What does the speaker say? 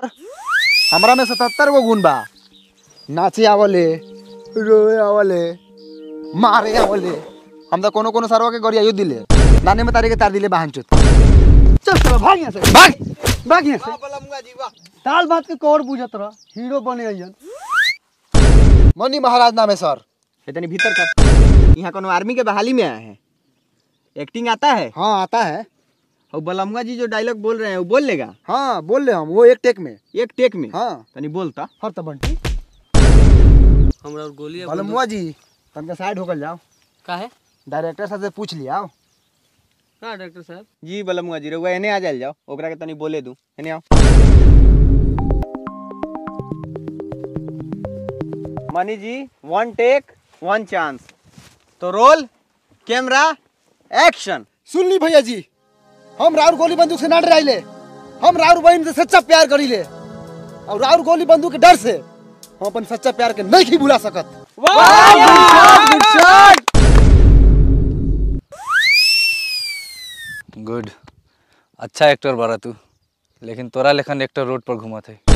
हमरा में सतहत्तर गो गुण बा नाचे आवले रोए आवले मारे आवले हम तो कोनो कोनो सरवा के गरिया दिले नाने में तारे के तार दिले बहन चोत चल चल भाग यहाँ से भाग भाग यहाँ से ताल बात के कौर बुझत रह हीरो बने अइयन मनी महाराज नाम है सर इतनी भीतर कर यहाँ कोनो आर्मी के बहाली में आए हैं एक्टिंग आता है हाँ आता है और बलमुआ जी जो डायलॉग बोल रहे हैं वो बोल लेगा हाँ बोल ले हम वो एक टेक में एक टेक में हाँ तनी बोलता हर त बंटी हमरा और गोली बलमुआ जी तनका साइड होकर जाओ का है डायरेक्टर साहब से पूछ लिया का डॉक्टर साहब जी बलमुआ जी रउआ एने आ जाइल जाओ ओकरा के तनी बोले दू एने आओ Mani ji one take one chance तो रोल कैमरा एक्शन सुन ली भैया जी हम राउर गोली बंदूक से ना डराइले हम राउर बहन से सच्चा प्यार करीले और राउर गोली बंदूक के डर से हम अपन सच्चा प्यार के नहीं भुला सकत गुड अच्छा एक्टर बारा तू लेकिन तोरा लेखन एक्टर रोड पर घूमत है